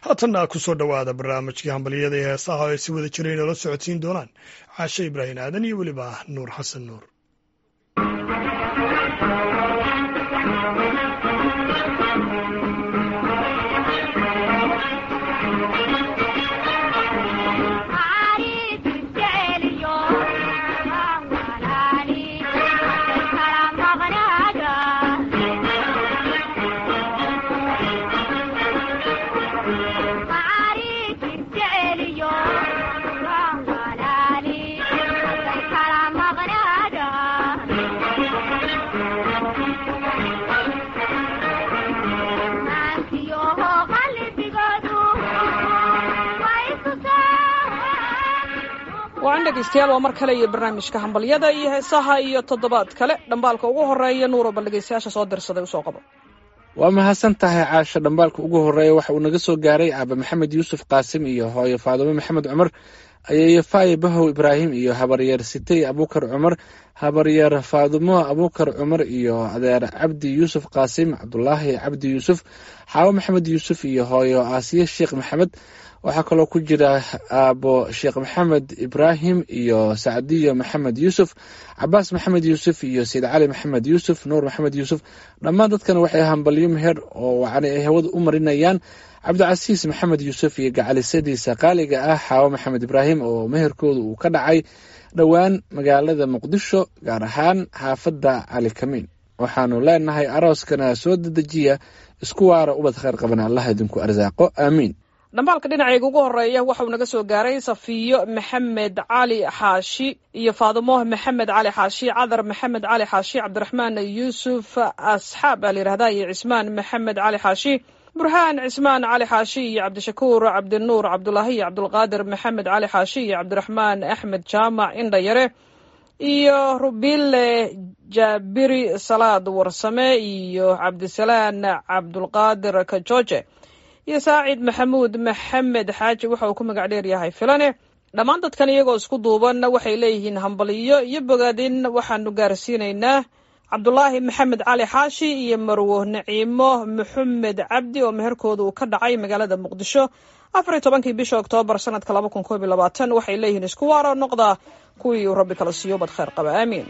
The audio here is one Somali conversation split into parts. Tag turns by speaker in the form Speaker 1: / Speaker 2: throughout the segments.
Speaker 1: haatanna ku soo dhowaada barnaamijkii hambalyada ee heesaha oo ay si wada jireen oola socodsiin doonaan caashe ibraahim aadan iyo weliba nuur xasan nuur
Speaker 2: waan dhegaystayaal waa mar kale iyo barnaamijka hambalyada iyo heesaha iyo toddobaad kale dhambaalka ugu horeeya nuuro bal dhegaystayaasha soo dirsaday usoo qabo
Speaker 3: waa mahadsan tahay caasha dhambaalka ugu horeeya waxa uu naga soo gaaray aaba maxamed yuusuf qaasim iyo hooyo faadumo maxamed cumar ayeeyo faaye bahow ibraahim iyo habaryar sitay abuukar cumar habaryar faadumo abuukar cumar iyo adeer cabdi yuusuf qaasim cabdulaahi cabdi yuusuf xaawo maxamed yuusuf iyo hooyo aasiye sheekh maxamed waxaa kaloo ku jira aabo sheekh maxamed ibraahim iyo sacdiyo maxamed yuusuf cabaas maxamed yuusuf iyo sayid cali maxamed yuusuf nuur maxamed yuusuf dhammaan dadkan waxay hambalyo meher oo wacni ay hawada u marinayaan cabdicasiis maxamed yuusuf iyo gacalisadiisa qaaliga ah xaawo maxamed ibraahim oo meherkooda uu ka dhacay dhowaan magaalada muqdisho gaar ahaan xaafadda cali kamiin waxaanu leenahay arooskana soo dedejiya isku waara ubad kheyr qabana allah idinku arsaaqo aamiin
Speaker 2: dhambaalka dhinacayga ugu horeeya waxauu naga soo gaaray safiyo maxamed cali xaashi iyo faadumo maxamed cali xaashi cadar maxamed cali xaashi cabdiraxmaan yuusuf asxaab baa la yihahda iyo cismaan maxamed cali xaashi burhaan cismaan cali xaashi iyo cabdishakuur cabdinuur cabdulaahi iyo cabdulqaadir maxamed cali xaashi iyo cabdiraxmaan axmed jaamac indhayare iyo rubile jaabiri salaad warsame iyo cabdisalaan cabdulqaadir kajoje iyo saacid maxamuud maxamed xaaji waxa uu ku magac dheer yahay filane dhammaan dadkan iyagoo isku duuban waxay leeyihiin hambaliyo iyo bogaadin waxaanu gaarsiinaynaa cabdulaahi maxamed cali xaashi iyo marwo naciimo maxamed cabdi oo meherkooda uu ka dhacay magaalada muqdisho afar iyo tobankii bisha oktoobar sanadka laba kun koob iyo labaatan waxay leeyihiin isku waaro noqda kuwii uu rabbi kala siiyo bad kheyr qaba aamiin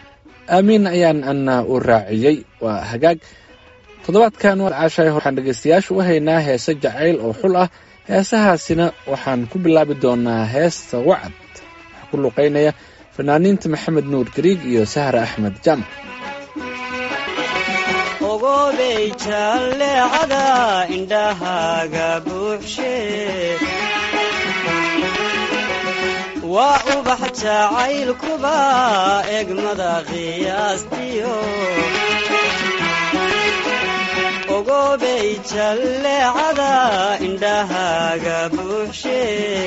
Speaker 3: aamiin ayaan ana u raaciyey waa hagaag toddobaadkan caashay waxaan dhegaystayaasha u haynaa heese jacayl oo xul ah heesahaasina waxaan ku bilaabi doonaa heesta wacad waxaa ku luqaynaya fanaaniinta maxamed nuur gariig iyo sahra axmed jaamac
Speaker 4: ogobey jalleecada indhahaaga buuxshe waa ubax jacaylkuba egmada qiyaastiyo ogobey jalleecada indhahaaga buuxshe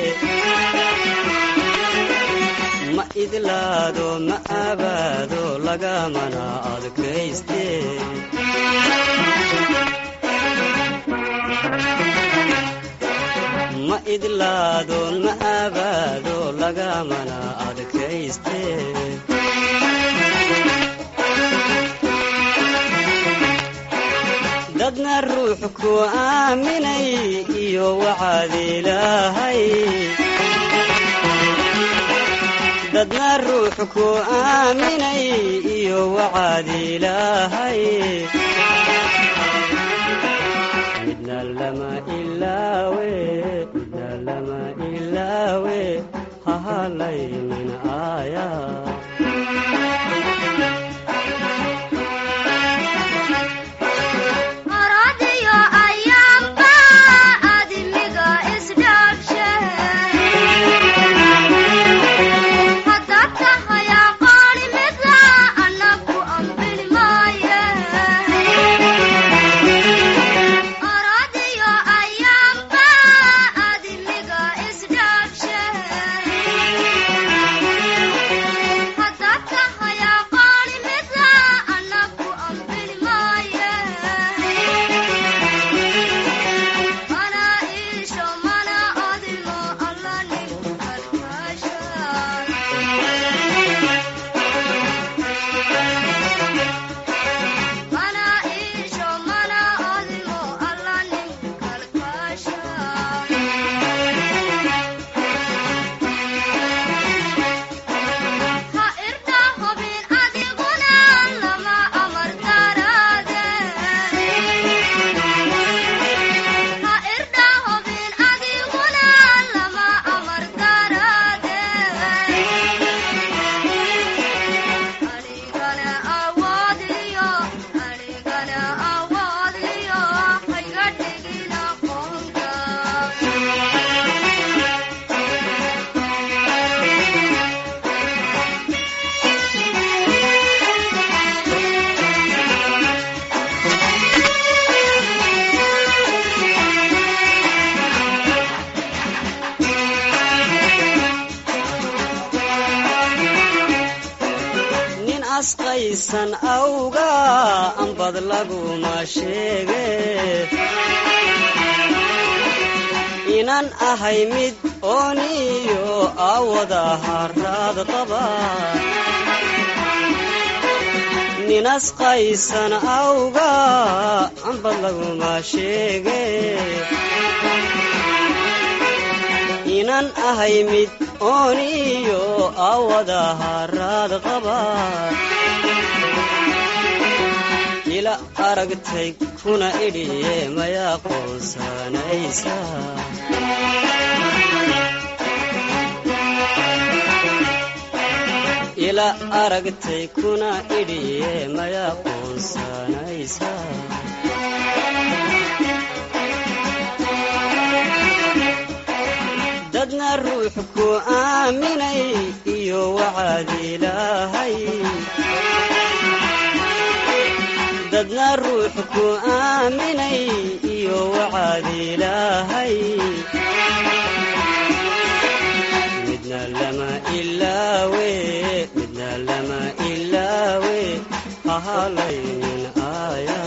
Speaker 4: ma idlaado ma abaado lagamana adkayste ma idlaado ma abaado lagamana adkayste dadna ruux ku aaminay iyo waxaad ilaahay dadna ruux ku aaminay iyo waxaad ilaahay midna lama ilaawe midna lama ilaawe hahalaynin aaya nisqaysan awga ambad laguma sheege inaan ahay mid ooniyo aawada haraad qaba ninasqaysan awga ambad laguma sheege inaan ahay mid ooniyo aawada haraad qaba ila aragtay kuna idhiye mayaa qoonsanaysa ila aragtay kuna idhiye mayaa qoonsanaysa dadna ruux ku aaminay iyo wacaad ilaahay dadna ruux ku aaminay iyo wacaad ilaahay midna lama ilaawe midna lama ilaawe hahalaynin aaya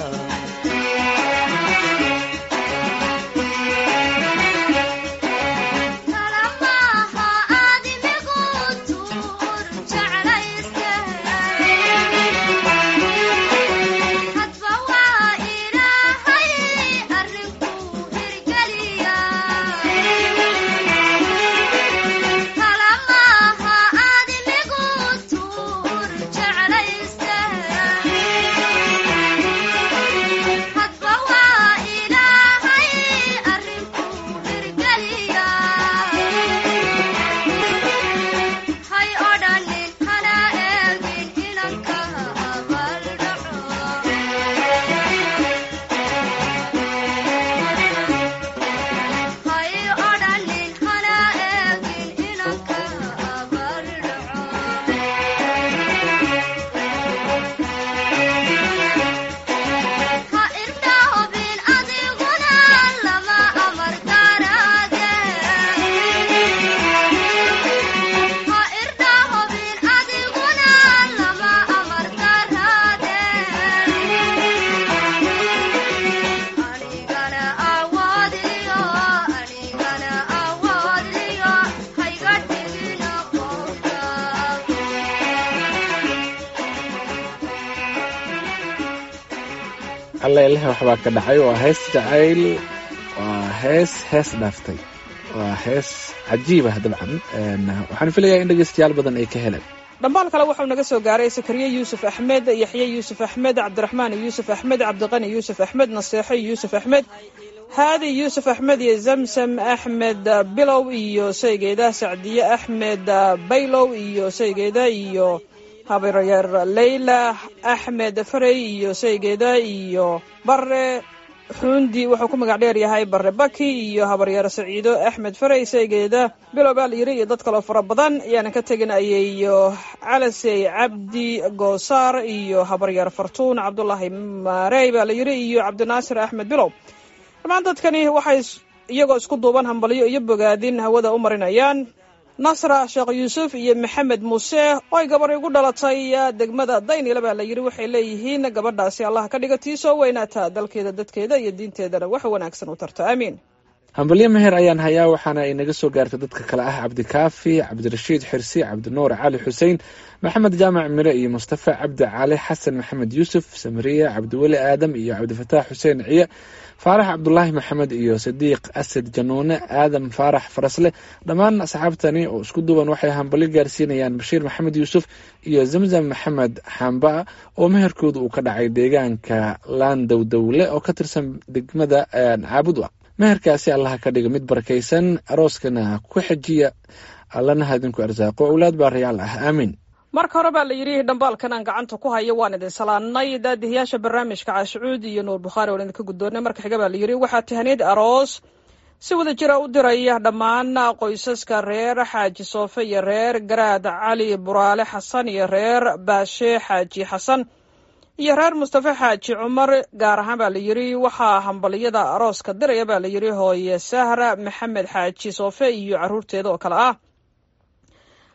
Speaker 3: alla ilaha waxbaa ka dhacay waa hees jacayl waa hees hees dhaaftay waa hees cajiibah dabcan waxaan filayaa in dhegeystayaal badan ay ka heleen
Speaker 2: dhambaal kale wuxuu naga soo gaaray sakariye yuusuf axmed yaxye yuusuf axmed cabdiraxmaan yuusuf axmed cabdiqani yuusuf axmed naseexo yuusuf axmed haadi yuusuf axmed iyo zamsam axmed bilow iyo saygeeda sacdiye axmed baylow iyo saygeeda iyo habaryeer leyla axmed farey iyo saygeeda iyo bare xuundi wuxuu ku magac dheer yahay bare baki iyo habaryeer saciido axmed farey saygeeda bilow baa la yiri iyo dad kaloo fara badan ayaana ka teginayay iyo calasey cabdi goosaar iyo habaryeer fartuun cabdulaahi maarey baa la yiri iyo cabdinaasir axmed bilow dhammaan dadkani waxay iyagoo isku duuban hambalyo iyo bogaadin hawada u marinayaan nasra sheekh yuusuf iyo maxamed muuse oo ay gabar igu dhalatay degmada daynila baa la yidhi waxay leeyihiin gabadhaasi allah ka dhiga tii soo weynaata dalkeeda dadkeeda iyo diinteedana wax wanaagsan u tarta aamiin
Speaker 3: hambalyo meher ayaan hayaa waxaana ay naga soo gaartay dadka kale ah cabdikaafi cabdirashiid xirsi cabdinuur cali xuseen maxamed jaamac mire iyo mustafa cabdi cali xasan maxamed yuusuf samariya cabdiweli aadam iyo cabdifataax xuseen ciye faarax cabdulaahi maxamed iyo sadiiq asad januune aadam faarax farasle dhammaan asxaabtani oo isku duuban waxay hambalyo gaarsiinayaan bashiir maxamed yuusuf iyo zamzam maxamed xamba oo meherkooda uu ka dhacay deegaanka laandow dowle oo ka tirsan degmada caabud meherkaasi allaha ka dhiga mid barakaysan arooskana ku xejiya allana hadinku arsaaqo owlaad baa rayaal ah aamiin
Speaker 2: marka hore baa la yidhi dhambaalkan aan gacanta ku hayo waan idin salaannay daadihiyaasha barnaamijka caashicuud iyo nuur bukhaari waan idinka guddoonnay marka xiga baa la yidhi waxaa tahaneed aroos si wada jira u diraya dhammaan qoysaska reer xaaji soofe iyo reer garaad cali buraale xasan iyo reer baashe xaaji xasan iyo reer mustafe xaaji cumar gaar ahaan baa la yidhi waxaa hambaliyada arooska diraya baa la yidhi hooye sahra maxamed xaaji soofe iyo caruurteeda oo kale ah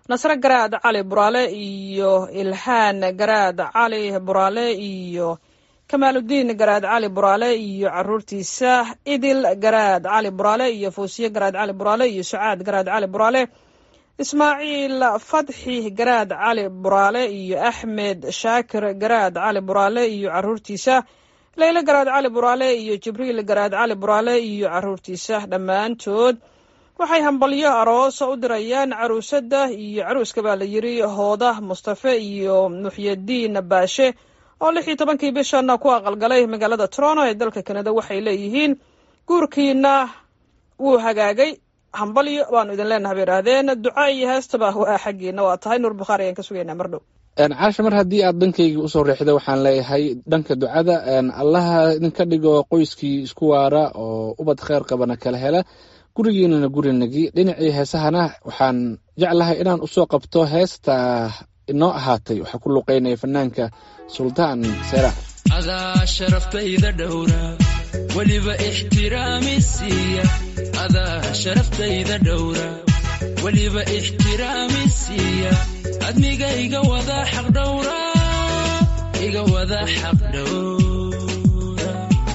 Speaker 2: nasre garaad cali buraale iyo ilhaan garaad cali buraale iyo kamaaludiin garaad cali buraale iyo caruurtiisa idil garaad cali buraale iyo fuusiye garaad cali buraale iyo sucaad garaad cali buraale ismaaciil fadxi garaad cali buraale iyo axmed shaakir garaad cali buraale iyo caruurtiisa leyle garaad cali buraale iyo jibriil garaad cali buraale iyo caruurtiisa dhammaantood waxay hambalyo aroosa u dirayaan caruusada iyo caruuska baa la yiri hooda mustafe iyo muxyadiin baashe oo lix iyo tobankii bishana ku aqalgalay magaalada toronto ee dalka kanada waxay leeyihiin guurkiina wuu hagaagay hambalyo waanu idin leenaha bay idhaahdeen duca iyo heestaba waa xaggiina waa tahay nuur bukhaari ayaan ka sugaynaa mar dhow
Speaker 3: caasha mar haddii aad dhankayga usoo reexda waxaan leeyahay dhanka ducada allaha idinka dhigo qoyskii isku waara oo ubad kheyr qabana kala hela gurigiinana gurinagi dhinacii heesahana waxaan jeclahay inaan usoo qabto heesta inoo ahaatay waxaa ku luqeynaya fanaanka suldaan seerax
Speaker 5: adaa sharaftayda dhowra weliba ixtiraami siiya adaa sharaftayda dhowra weliba ixtiraami siiya admiga iga wada xaq dhowra iga wada xaq dhowra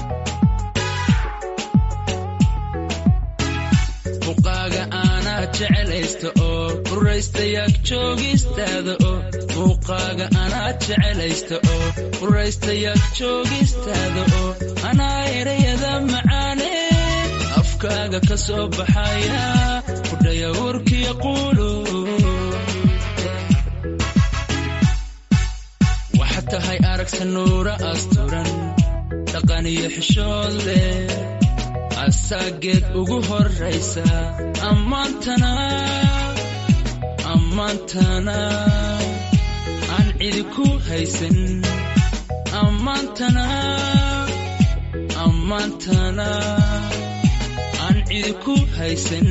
Speaker 5: muuqaaga aanaa jecelaysta oo quraystayaag joogistaada oo muuqaaga anaa jecelaysta oo quraystayaag joogistaada oo anaa erayada macaane afkaaga ka soo baxaya kudhaya urkiya quulu waxaad tahay aragsa nuura asturan dhaqan iyo xishood leh asaageed ugu horraysa ammaantana ammaantana aan cidi ku haysan ammaantana ammaantana aan cidi ku haysan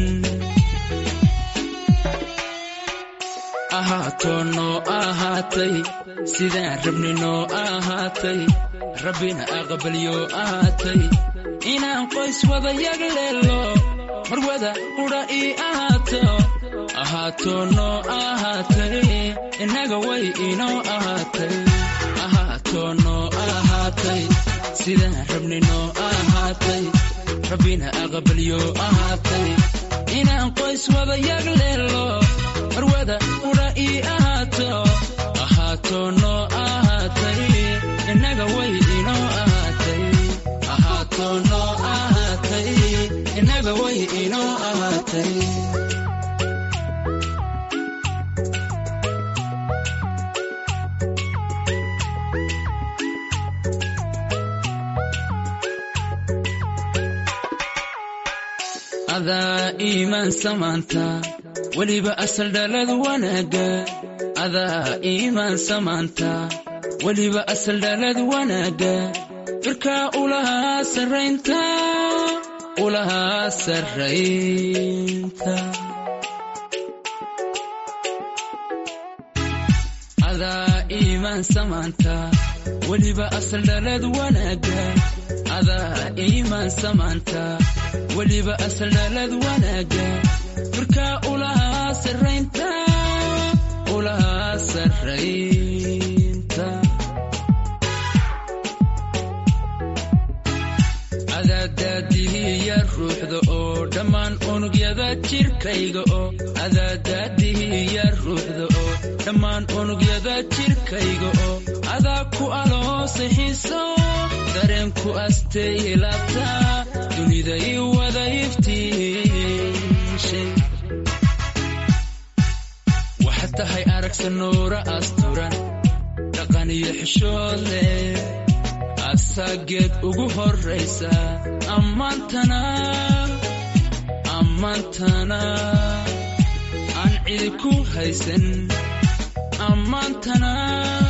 Speaker 5: ahaatoo noo ahaatay sidaan rabni noo ahaatay rabbina aqbalyoo ahaatay inaan qoys wada yag leelo mar wada qudha ii ahaato ahaatoo noo ahaatay innaga way inoo ahaatay ahaatoo noo ahaatay sidaan rabni noo ahaatay rabbina aqbalyoo ahaatay inaan qoys wada yag leelo mar wada qudha ii ahaato ahaatoo noo ahaatay innaga way inoo ahaatay ahaatoo noo ahaatay innaga way inoo ahaatay adaa iimaan samaanta weliba asal dhalad wanaagga adaa iimaan samaanta weliba asal dhalad wanaagga firkaa ulahaa sarraynta ulahaa sarraynta adaa iimaan samaanta weliba asal dhalad wanaagga adaa iimaan samaanta weliba asal dhalad wanaagga firkaa ulahaa sarraynta ulahaa sarraynta adaadaadihiya ruuxda oo dhammaan unugyada jirkayga oo adaadaadihiya ruuxda oo dhammaan unugyada jirkayga oo adaa ku aloosay xiiso dareenku astay ilaabta dunida ii wada iftiishay waxaad tahay aragsa nuura asturan dhaqan iyo xishood leh asaageed ugu horraysa ammaantana ammaantana aan cidi ku haysan ammaantana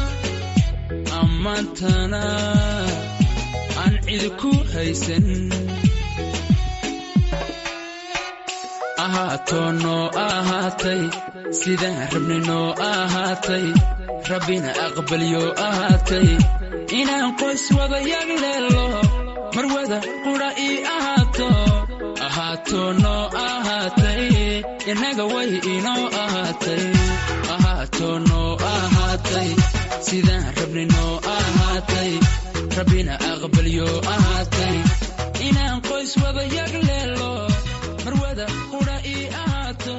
Speaker 5: ammaantana aan cidi ku haysan ahaatoo noo ahaatay sidaan rabni noo ahaatay rabbina aqbalyoo ahaatay inaan qoys wada yag leelo mar wada qudha ii ahaato ahaato noo ahaatay innaga way inoo ahaatay ahaato noo ahaatay sidaan rabni noo ahaatay rabbina aqbalyo ahaatay inaan qoys wada yag leelo marwada qudha ii ahaato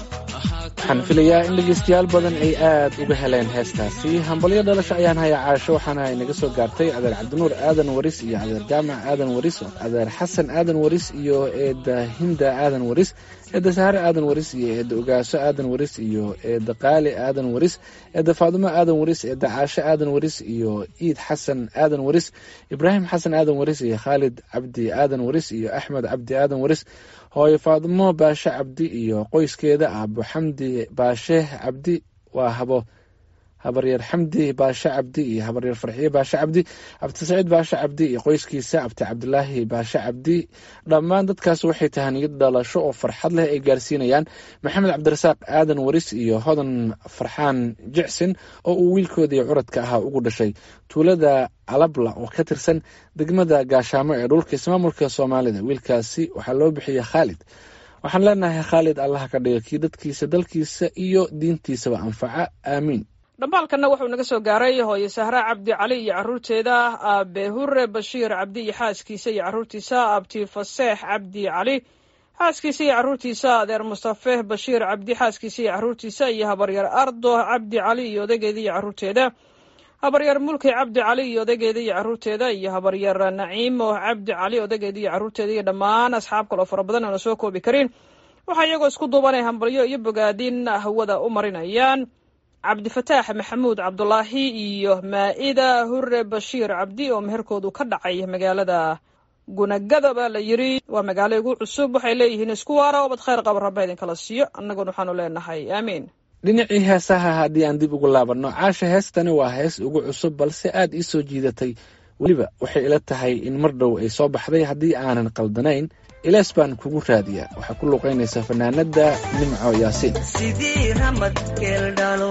Speaker 3: waxaan filayaa in dhegaystayaal badan ay aad uga heleen heestaasi hambalyo dhalasho ayaan hayaa caasho waxaana inaga soo gaartay adeer cabdinuur aadan waris iyo adeer jaamac aadan waris adeer xasan aadan waris iyo eedda hinda aadan waris eedda sahare aadan waris iyo eedda ogaaso aadan waris iyo eedda qaali aadan waris eedda faadumo aadan waris eedda caasho aadan waris iyo iid xasan aadan waris ibraahim xasan aadan waris iyo khaalid cabdi aadan waris iyo axmed cabdi aadan waris hooyo faadumo baashe cabdi iyo qoyskeeda aabo xamdi baashe cabdi waa habo habaryar xamdi baashe cabdi iyo habaryar farxiye baashe cabdi abti saciid baashe cabdi iyo qoyskiisa abti cabdilaahi baashe cabdi dhammaan dadkaas waxay tahaniyad dhalasho oo farxad leh ay gaarsiinayaan maxamed cabdirasaaq aadan waris iyo hodan farxaan jicsin oo uu wiilkoodii curadka ahaa ugu dhashay tuulada calabla oo ka tirsan degmada gaashaamo ee dhulka ismaamulka soomaalida wiilkaasi waxaa loo bixiyey khaalid waxaan leenahay khaalid allaha ka dhiga kii dadkiisa dalkiisa iyo diintiisaba anfaca aamiin
Speaker 2: dhambaalkanna wuxuu naga soo gaaray hooye sahra cabdi cali iyo caruurteeda aabe hure bashiir cabdi iyo xaaskiisa iyo caruurtiisa abti faseex cabdi cali xaaskiisa iyo caruurtiisa adeer mustafe bashiir cabdi xaaskiisa iyo caruurtiisa iyo habaryar ardo cabdi cali iyo odageeda iyo caruurteeda habaryar mulki cabdi cali iyo odageeda iyo caruurteeda iyo habaryar naciimo cabdi cali odageeda iyo caruurteeda iyo dhammaan asxaab kaloo fara badan oona soo koobi karin waxaa iyagoo isku duubanay hambalyo iyo bogaadin hawada u marinayaan cabdifataax maxamuud cabdulaahi iyo maa-ida hure bashiir cabdi oo meherkoodu ka dhacay magaalada gunagada baa la yiri waa magaalo igu cusub waxay leeyihiin isku waara obad khayr qaba rabba idinkala siiyo annaguna waxaanu leenahay aamiin
Speaker 3: dhinacii heesaha haddii aan dib ugu laabanno caasha heestani waa hees ugu cusub balse aad ii soo jiidatay weliba waxay ila tahay in mar dhow ay soo baxday haddii aanan qaldanayn ilaas baan kugu raadiyaa waxaa ku luuqaynaysaa fanaanada nimco yaasiin
Speaker 6: sidii ramad geeldhalo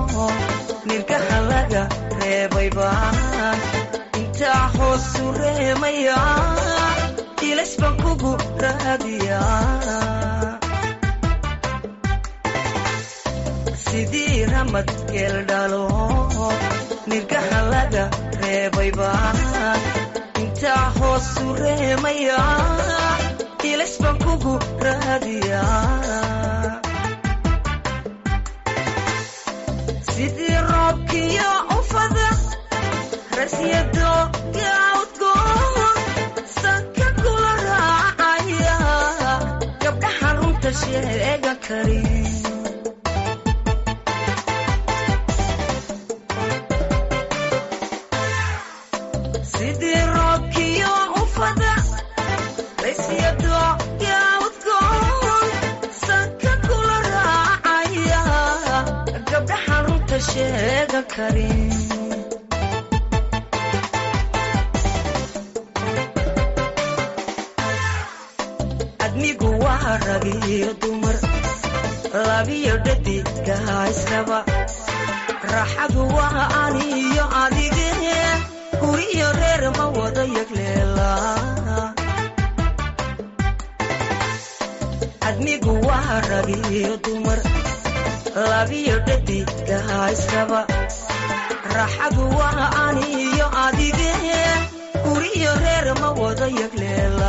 Speaker 6: nirkaha laga reebay baan intaa hoosu reemaya ilays baan kugu raadiyaa sidii ramad geeldhalo nirkaha laga reebay baan intaa hoosu reemaya ilays baan kugu raadiyaa sidii roobkiyo ufada rasyado gaawdgoon sanka kula raacaya gabdhaha runta sheega karin sidii roobkiyo ufada rasyado gaawdgoon sanka kula raacaya gabdhaha runta sheega karin admigu waa ragiyo dumar labiyo dhadigaa israba raaxadu waa aniyo adige guriyo reer ma wada yagleela admigu waa ragiyo dumar labiyo dhadigaa israba raaxadu waa aniyo adige guriyo reer ma wada yagleela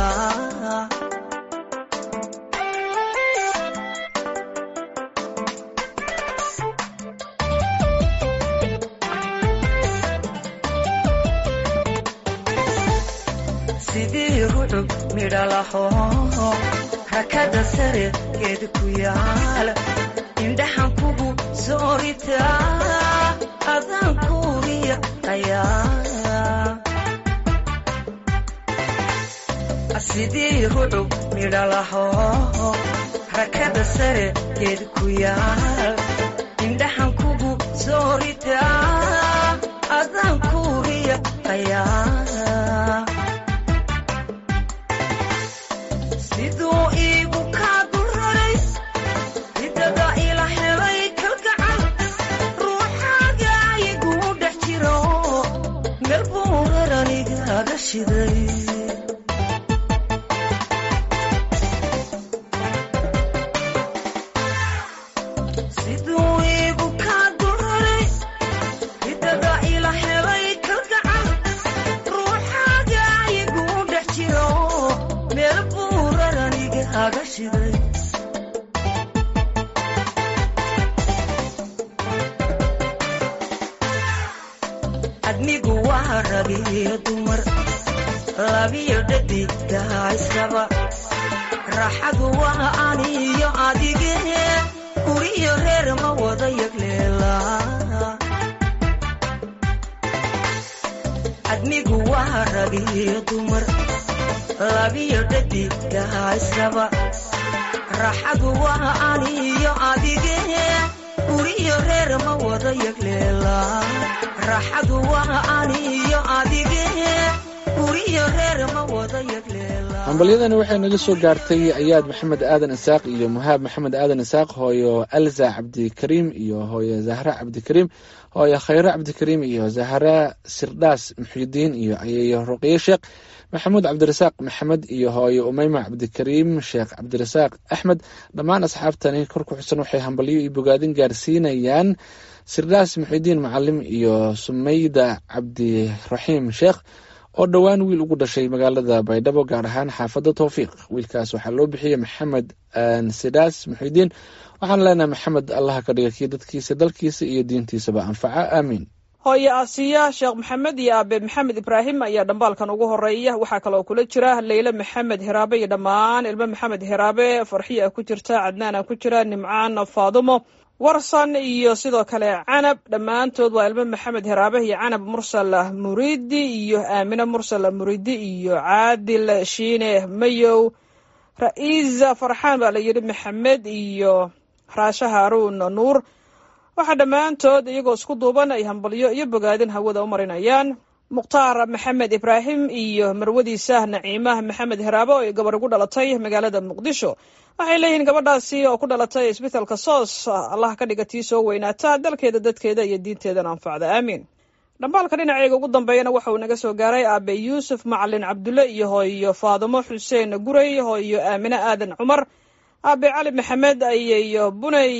Speaker 6: sidii rucub midhalaho rakada sare geed ku yaal indhaxan kugu sooritaa adaan kuuriya ayaa sidii rucub midhalaho rakada sare geed ku yaal indhaxan kugu sooritaa adaan kuuriya ayaa siduu iigu kaa dulraray ridada ila helay kalgacal ruuxaaga iguu dhex jiro meel buu raranigaga shiday rag iyo dumar labiyo dhadigaa israba raaxadu waa aniyo adige guriyo reer ma wada yagleelaa admigu waa rag iyo dumar labiyo dhadigaa israba raaxadu waa aniyo adige guriyo reer ma wada yagleelaa raaxadu waa aniyo adige guriyo reer ma wada yagleelaa
Speaker 3: hambalyadani waxay naga soo gaartay ayaad maxamed aadan isaaq iyo muhaab maxamed aadan isaaq hooyo alza cabdikariim iyo hooyo zahra cabdikariim hooyo khayre cabdikariim iyo zahra sirdhaas muxidiin iyo ayeeyo ruqye sheekh maxamuud cabdirasaaq maxamed iyo hooyo umeyma cabdikariim sheekh cabdirasaaq axmed dhammaan asxaabtani kor ku xusan waxay hambalyo iyo bogaadin gaarsiinayaan sirdhaas muxidiin macalim iyo sumeyda cabdiraxiim sheekh oo dhowaan wiil ugu dhashay magaalada baydhabo gaar ahaan xaafadda towfiiq wiilkaas waxaa loo bixiyey maxamed sidaas muxidiin waxaan leenahay maxamed allaha ka dhiga kii dadkiisa dalkiisa iyo diintiisaba anfaca aamiin
Speaker 2: hooye aasiya sheekh maxamed iyo aabe maxamed ibraahim ayaa dhambaalkan ugu horeeya waxaa kaloo kula jira leyle maxamed hiraabe iyo dhammaan ilmo maxamed hiraabe farxiya ku jirta cadnaana ku jira nimcaan faadumo warsan iyo sidoo kale canab dhammaantood waa ilmo maxamed hiraabe iyo canab mursal muridi iyo aamine mursal muridi iyo caadil shiine mayow ra-iisa farxaan baa la yidhi maxamed iyo raashe haaruun nuur waxaa dhammaantood iyagoo isku duuban ay hambalyo iyo bogaadin hawada u marinayaan mukhtaar maxamed ibraahim iyo marwadiisa naciimah maxamed hiraabo oo ay gabar ugu dhalatay magaalada muqdisho waxay leeyihiin gabadhaasi oo ku dhalatay isbitaalka soos allah ka dhiga tii soo weynaata dalkeeda dadkeeda iyo diinteedana anfacda aamiin dhambaalka dhinaceega ugu dambeeyana waxa uu naga soo gaaray aabe yuusuf macalin cabdulle iyo hooyo faadimo xuseen guray hooyo aamine aadan cumar aabe cali maxamed ayeyo bunay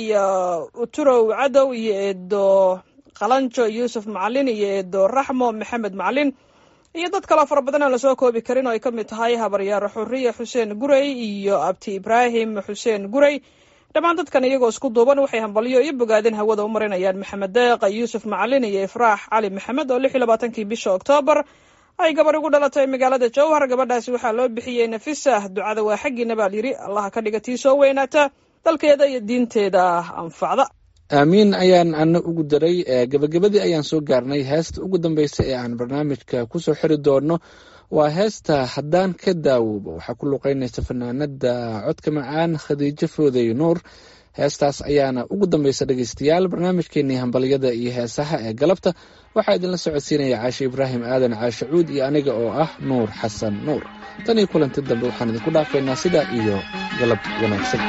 Speaker 2: uturow cadow iyo eedo qalanjo yuusuf macalin iyo eedo raxmo maxamed macalin iyo dad kaloo fara badan aan lasoo koobi karin oo ay ka mid tahay habaryaaro xuriya xuseen guray iyo abti ibraahim xuseen guray dhammaan dadkan iyagoo isku duuban waxay hambalyo iyo bogaadin hawada u marinayaan maxamed deeqa yuusuf macalin iyo ifraax cali maxamed oo lix iyo labaatankii bisha oktoobar ay gabar ugu dhalatay magaalada jowhar gabadhaasi waxaa loo bixiyey nafisa ducada waa xaggiina baa layidhi allaha ka dhiga tii soo weynaata dalkeeda iyo diinteeda anfacda
Speaker 3: aamiin ayaan ana ugu daray gebagabadii ayaan soo gaarnay heesta ugu dambeysa ee aan barnaamijka kusoo xiri doono waa heesta haddaan ka daawoobo waxaa ku luqeynaysa fanaanada codka macaan khadiijo fooday nuur heestaas ayaana ugu dambeysa dhegeystayaal barnaamijkeenii hambalyada iyo heesaha ee galabta waxaa idinla socodsiinaya caashe ibraahim aadan caashe cuud iyo aniga oo ah nuur xasan nuur tan iyo kulanti dambe waxaan idinku dhaafaynaa sidaa iyo galab wanaagsan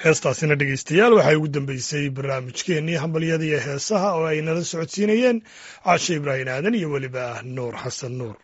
Speaker 1: heestaasina dhegeystayaal waxay ugu dambeysay barnaamijkeennii hambalyada iyo heesaha oo ay nala socodsiinayeen caashe ibraahim aadan iyo weliba nuur xasan nuur